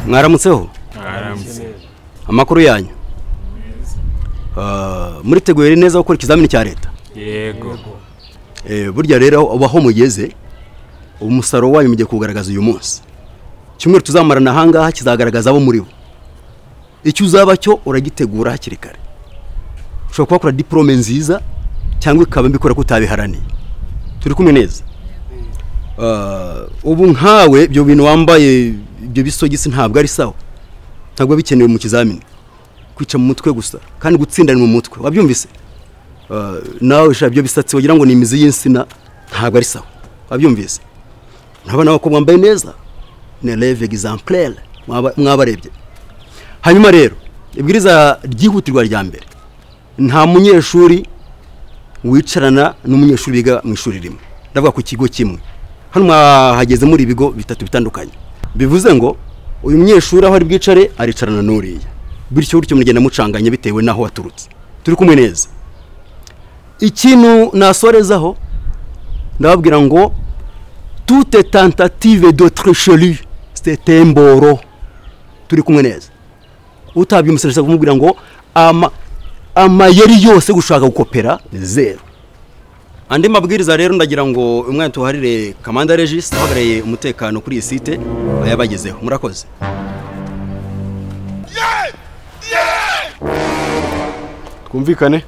mwaramutseho amakuru yanyu muriteguye neza gukora ikizamini cya leta yego burya rero aho mugeze umusaruro wanyu mugiye kugaragaza uyu munsi icyumweru tuzamarana ahangaha kizagaragaza abo muri bo icyo uzaba cyo uragitegura hakiri kare ushobora kuhakora diporome nziza cyangwa ikaba mbikora ko utabiharaniye turi kumwe neza ubu nkawe ibyo bintu wambaye ibyo bisogisi ntabwo ari sawa ntabwo bikenewe mu kizamini kwica mu mutwe gusa kandi gutsindana mu mutwe wabyumvise nawe ushaka ibyo bisatsi wagira ngo ni imizi y'insina ntabwo ari sawa wabyumvise urabona ko mwambaye neza ni reve egizamplere mwabarebye hanyuma rero ibwiriza ryihutirwa rya mbere nta munyeshuri wicarana n'umunyeshuri wiga mu ishuri rimwe ndavuga ku kigo kimwe hano mwahageze muri ibigo bitatu bitandukanye bivuze ngo uyu munyeshuri aho ari bwicare aricarana n'uriya bityo gutyo mugenda mucanganya bitewe n'aho waturutse turi kumwe neza ikintu nasorezaho ndababwira ngo tute tantative de tresheri sitemboro turi kumwe neza utabyumusirisha kumubwira ngo ama amayeri yose gushaka gukopera zeru andi mabwiriza rero ndagira ngo umwana tuharire kamanda regis uhagarariye umutekano kuri iyi site yabagezeho murakoze twumvikane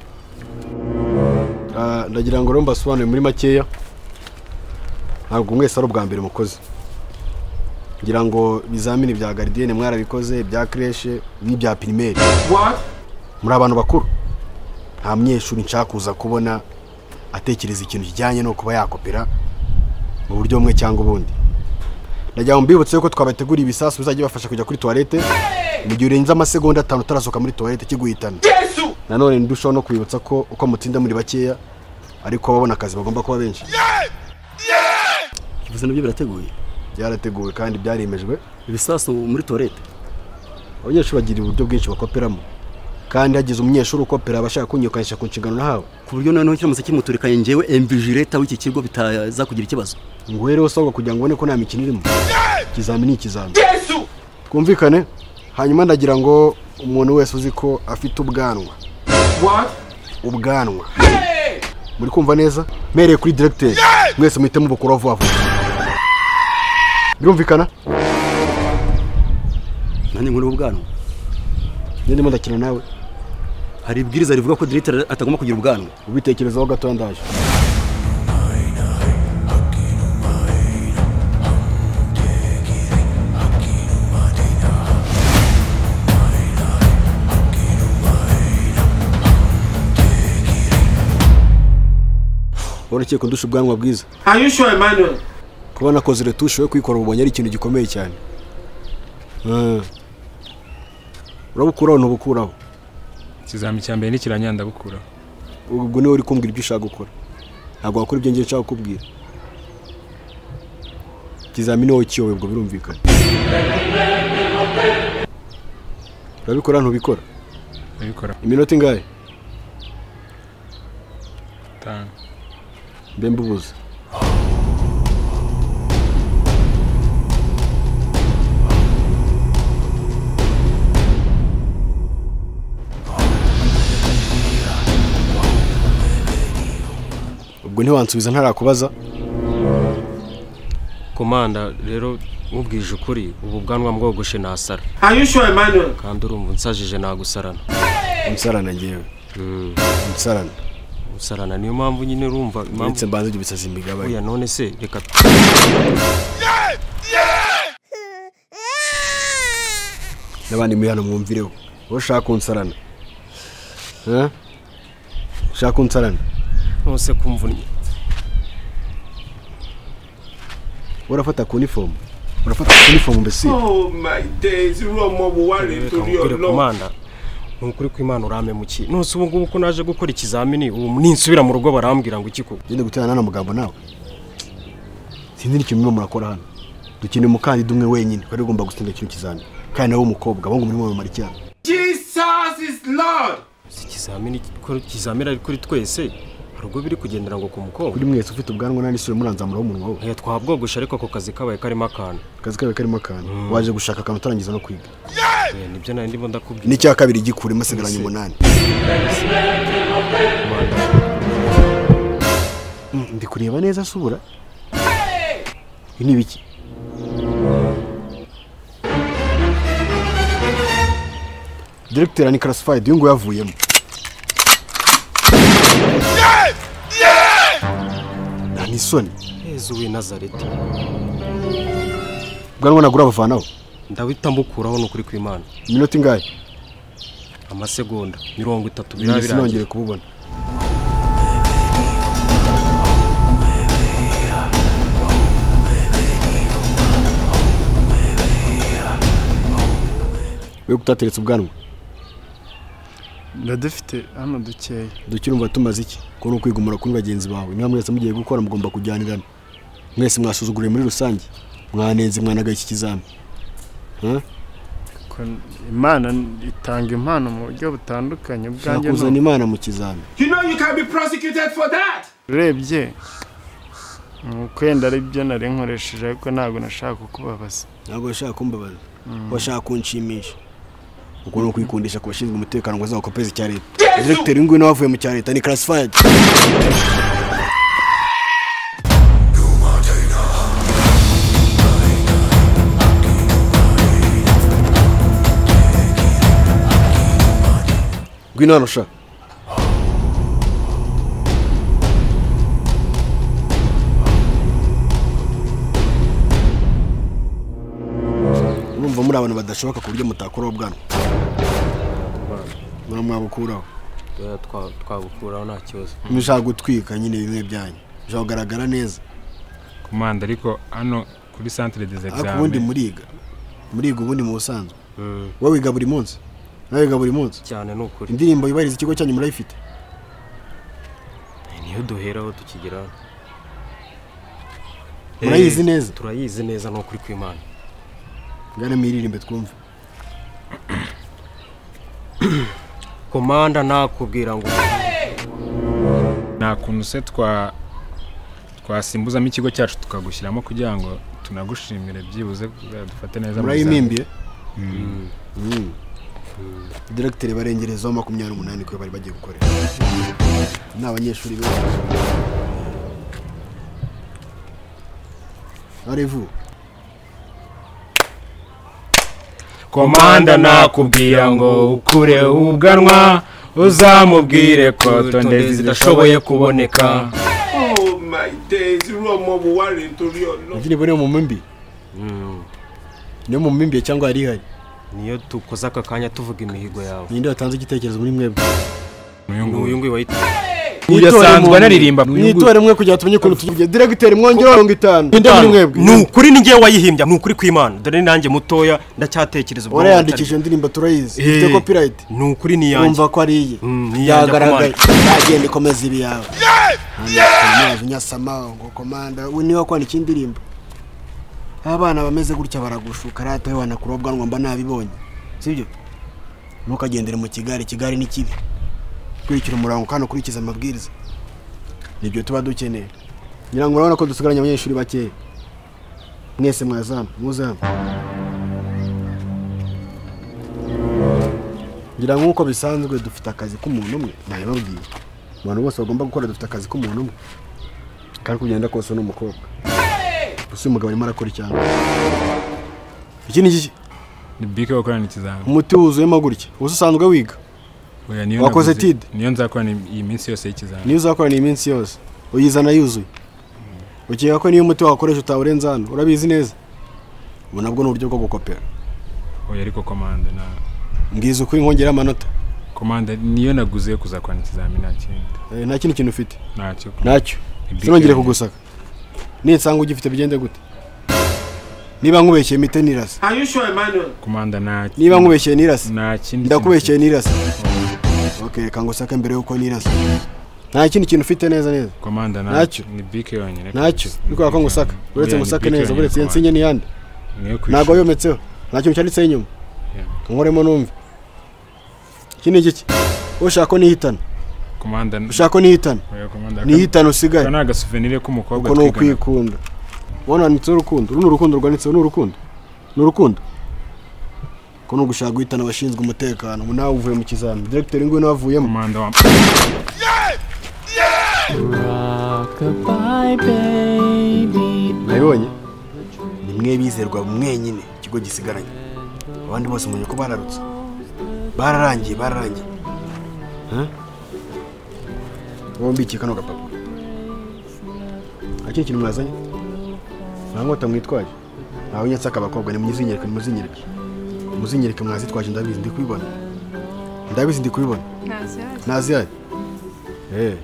Ah, ndagira ngo rero mbasobanurire muri makeya ntabwo mwese ari ubwa mbere mukoze ngira ngo ibizamini bya garidiyene mwarabikoze ibya kireshe n'ibya pirimeri muri abantu bakuru nta munyeshuri nshaka kuza kubona atekereza ikintu kijyanye no kuba yakopera mu buryo bumwe cyangwa ubundi ndagira ngo mbibutse ko twabateguriye ibisasu bizajya bibafasha kujya kuri tuwarete mu gihe urenze amasegonda atanu utarasohoka muri tuwarete kiguhitana nanone ndushaho no kwibutsa ko uko mutsinda muri bakeya ariko babona akazi bagomba kuba benshi bivuze nabyo birateguye byarateguwe kandi byaremejwe ibisasu muri tuwarete abanyeshuri bagira uburyo bwinshi bakoperamo kandi hagize umunyeshuri ukopera aba ashaka kunyukanisha ku nshingano nahawe ku buryo noneho kiramutse kimuturikanye ngewe emviji leta w'iki kigo bitaza kugira ikibazo ngo rero usabwa kugira ngo ubone ko nta mikino irimo ikizamini ni ikizamini twumvikane hanyuma ndagira ngo umuntu wese uzi ko afite ubwanwa ubwanwa muri kumva neza mpereye kuri diregiteri mwese muhitemo ubukuru vuba vuba birumvikana nanjye nkuru ubwanwa njye ndimo ndakina nawe hari ibwiriza rivuga ko diregiteri atagomba kugira ubwanwa ubitekerezaho gatoya ndaje warakeye kundusha ubwanwa bwiza Are you sure, Emmanuel? kubona koze retushe yo kwikora ubonye ari ikintu gikomeye cyane Mm. urabukuraho ntubukuraho ikizami cya mbere ntikiranya ndabukura ubwo niwe uri kumbwira ibyo ushaka gukora ntabwo wakora ibyo ngiye nshaka kukubwira ikizamini wowe kiyowe ubwo birumvikana urabikora ntubikora ndabikora iminota ingahe atanu mbe mbubuze ubwo ntiwansubiza ntarakubaza komanda rero nkubwije ukuri ubu bwanwa mbwogoshe nasara Are you sure, Emmanuel? kandi urumva unsajije nagusarana umusarana ngewe umusarana gusarana niyo mpamvu nyine urumva impamvu uretse mbanze ibyo bisazi imigabane uya none se reka n'abandi muri hano mwumvireho wowe ushaka unsarana Eh? ushaka unsarana nose kumvunnye wowe urafata ku nifomu urafata ku nifomu mbese Oh my days, iriya mobu wari reka nkubwire komanda ni ukuri kw'imana uramemukiye nose ubu ngubu ko naje gukora ikizamini ubu ninsubira mu rugo barambwira ngo iki kuko ugenda guterana n'ano magambo nawe sinzi n'ikintu murimo murakora hano dukeneye umukandida umwe wenyine wari ugomba gutsinda kino kizamini kandi nawe w'umukobwa ahubwo murimo mumara icyana Jesus is Lord. si ikizamini ko ikizamini ari kuri twese hari ubwo biri kugendera ngo ku mugongo kuri mwese ufite ubwanwa nta n'isura muranzamuraho umunwa we Eh, twabwogosha ariko ako kazi kabaye karimo akantu akazi kawe karimo akantu waje gushaka akantu utarangiza no kwiga Eh, nibyo nari ndimo ndakubwira n'icya kabiri gikuremo asigaranye umunani Mm, ndi kureba neza subura ibi ni ibiki diregiteri ni karasifayidi uyu nguyu yavuyemo nta n'isoni yezu w'i nazareti bwanwa nagura abavanaho ndahita mbukuraho ni ukuri kw'imana iminota ingahe amasegonda mirongo itatu Ibi biraba birangiye sinongere kububona we utateretse ubwanwa biradufite hano dukeya dukirumva tumaze iki ko ni ukwigumura kuri bagenzi bawe mwa mwese mugiye gukora mugomba kujyanirana mwese mwasuzuguriye muri rusange mwanenze mwanagaye iki kizami Huh? ko imana itanga impano mu buryo butandukanye ubwanjye nakuzana ni imana mu kizami You know you can be prosecuted for that. urebye ni ukwenda ari byo nari nkoresheje ariko ntabwo nashaka kukubabaza ntabwo washaka kumbabaza washaka kunshimisha ubwo ni ukwikundisha ku bashinzwe umutekano ngo bazawukopeze icya leta diregiteri w'ingwino wavuye mu cya leta ni karasifayidi ngwino hano sha urumva muri abantu badashoboka ku buryo mutakuraho bwana muramwabukuraho Eh, twa- twabukuraho nta kibazo mushaka gutwika nyine bimwe byanyu mushaka kugaragara neza Komanda ariko hano kuri centre des ariko ubundi examens. muriga muriga ubundi mu busanzwe wowe wiga buri munsi nawe wiga buri munsi cyane ni ukuri indirimbo yubahiriza ikigo cyanyu murayifite niyo duheraho tukigeraho murayizi neza turayizi neza ni ukuri kw'imana ngana mwiririmbe twumve komanda nakubwira ngo nta kuntu se twa twasimbuzamo ikigo cyacu tukagushyiramo kugira ngo tunagushimire byibuze dufate neza mu murayimimbiye Mm. diregiteri barengerezaho makumyabiri n'umunani kuyo bari bagiye gukorera ni abanyeshuri benshi arevu bizami. komanda nakubwira ngo ukureho ubwanwa uzamubwire ko tondezi zidashoboye kuboneka indirimbo ni mu mimbi Mm. niyo mu mimbiye cyangwa yari ihari niyo dukoze aka kanya tuvuga imihigo yawe ninde watanze igitekerezo muri mwebwe N'uyu ni uyu nguyu. nguyu wahita Uyu asanzwe anaririmba mwitore mwe kugira tumenye ukuntu tuvuye diregiteri mwongere mirongo itanu ninde muri mwebwe ni ukuri ni ngewe wayihimbya ni ukuri kw'imana dore ni nanjye mutoya ndacyatekereza ubwo warayandikishije indirimbo turayizi Eh. ifite copyright ni ukuri ni iyanjye wumva ko ari iye Mm, ni iyanjye yagaragaye yagenda ikomeza ibi yawe amazi nyasama ngo komanda we niwe kwandika indirimbo abana bameze gutya baragushuka rata we wanakura ubwanwa mba nabibonye sibyo ntukagendere mu kigare ikigare ni kibi kurikira umurango kandi ukurikize amabwiriza nibyo tuba dukeneye ngira ngo urabona ko dusigaranye abanyeshuri bakeya mwese mwazamu muzamu ngira nk'uko bisanzwe dufite akazi k'umuntu umwe nabibabwiye abantu bose bagomba gukora dufite akazi k'umuntu umwe kandi kugenda kose ni umukobwa gusa uyu mugabo arimo arakora icyanga iki ni iki ni bike gukorana ikizami umuti wuzuyemo gutya ubu usanzwe wiga Oya, niyo Wakoze naguze- TID? niyo nzakorana iyi minsi yose y'ikizami niyo uzakorana iyi minsi yose uyizana yuzuye ukeka ko niyo umuti wakoresha utawurenze hano urabizi neza ubu nabwo ni uburyo bwo gukopera oya ariko komanda na mbwiza ukuri nkongera amanota komanda niyo naguze yo kuzakorana ikizami nta kindi Eh, nta kindi kintu ufite ntacyo ntacyo Ni sinongere BK. kugusaka ninsanga ugifite bigende gute niba nkubeshyeye mite nirase Are you sure, Emmanuel? Komanda nta niba nkubeshyeye nirase nta kindi ndakubeshyeye nirase ok reka ngusake mbere y'uko nirase nta kindi kintu ufite neza neza Komanda na Ntacyo. ni bike yonyine. ntacyo kabisa. Ni bikora ko Bike ngusaka yonyine. uretse Buriya ni ngusake Bike neza yonyine, uretse iyi Komanda. nsinye n'iyandi Niyo kwishyura. ntabwo yometseho nta kintu cyanditseho inyuma Yeah. nkoremo numve iki ni igiki ushaka ko nihitana komanda ushaka ko nihitana oya komanda nihitana usigaye aka ni agasuvenire k'umukobwa uko ni twigana ukwikunda ubona wanditseho urukundo uru ni urukundo rwanditseho ni urukundo ni urukundo ko ni ugushaka guhitana abashinzwe umutekano ubu nawe uvuye mu kizami diregiteri nguyu nawe avuyemo komanda wa Goodbye, baby. nabibonye ni mwe bizerwa mwenyine ikigo gisigaranye abandi bose mubonye ko bararutse bararangiye bararangiye Huh? bombi iki kano gapapuro akiri kintu mwazanye nta nkota mwitwaje ntawe nyatse abakobwa ni muzinyereke muzinyereke muzinyereke mwazitwaje ndabizi ndi kubibona ndabizi ndi kubibona ntazihari eh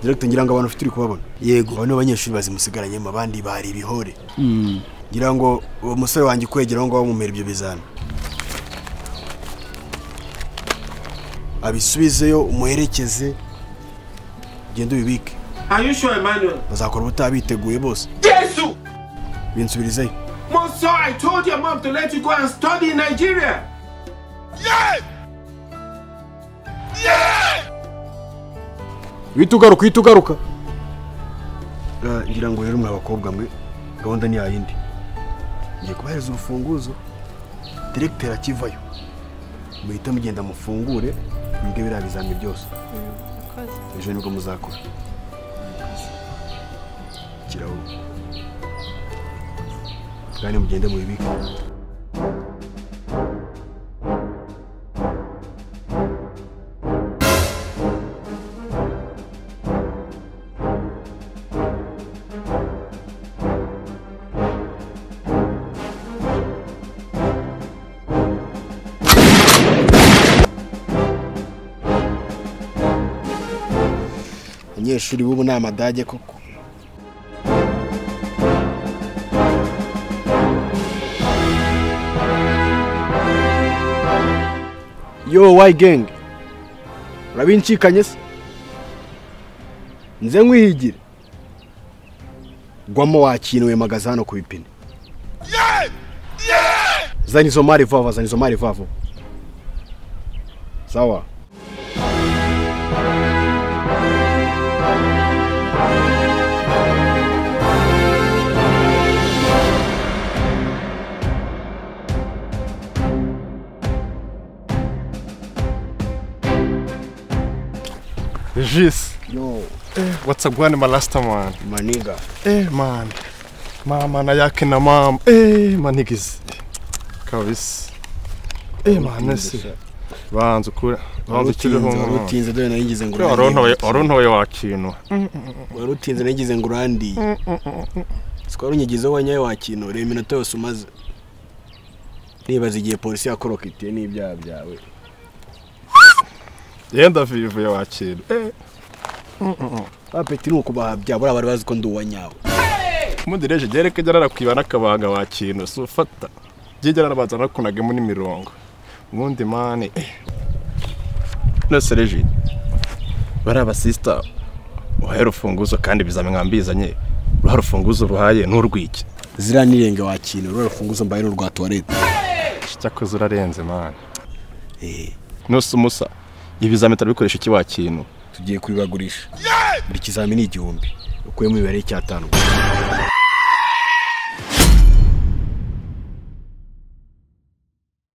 direkita ngira ngo abantu ufite uri kubabona yego abo ni abanyeshuri bazimusigaranyemo abandi bari ibihore ngira ngo uwo musore wanjye ukwegera aho ngaho mumera ibyo bizami abisubizeyo umuherekeze ugende ubibike Are you sure, Emmanuel? bazakora ubutaha biteguye bose Jesu! binsubirizeyo Monsieur, I told your mom to let you go and study in Nigeria. uhita ugaruka uhita ugaruka Eh, ngira ngo rero mwa bakobwa mwe gahunda ni yayindi ngiye kubahereza urufunguzo direkiteri akivayo muhita mugenda mufungure mwige biriya bizami byose ejo nibwo muzakora kirahure kandi mugende mubibike abanyeshuri b'ubu ni amadage koko yo wayi genge urabinshikanye se nze nkwihigire gwamo wakintu wemagaza hano ku bipine zana izo mari vuba vuba zana izo mari vuba vuba sawa Regis, yo what's up gwani malasta man? maniga Eh man. Mama na yake na mama. Eh manigizi. Kabisa. Eh man ese. Banza ukura. Banza ukiriho. man. warutinze dore nayigize ngo Kuri warontoye warontoye wakintu. warutinze nayigize ngo urandiye sikora unyigizeho wanyaye wakintu reba iminota yose umaze nibaza igihe polisi yakorokitiye n'ibyaha byawe Yenda vivuye wakintu. Eh apeti ni ukubaha byaha buriya bari bazi ko ndi uwanyawe umudireje gereke jarara kwibana akabaga wakintu si ufata. Jijara rabaza nakunagemo n'imirongo. Ubundi mani. Eh. Nose Regis. Bari abasista. Uhaye urufunguzo kandi bizame mwambizanye. Uruhare urufunguzo ruhaye n'urwiki. ziriya nirenge wakintu rura rufunguzo mbaye ni urwa tuwarete cyakoze urarenze mani Eh, nose umusa ibizamini turabikoresha iki wakintu tugiye kubibagurisha buri kizamini ni igihumbi ukuyemo imibare y'icyatanu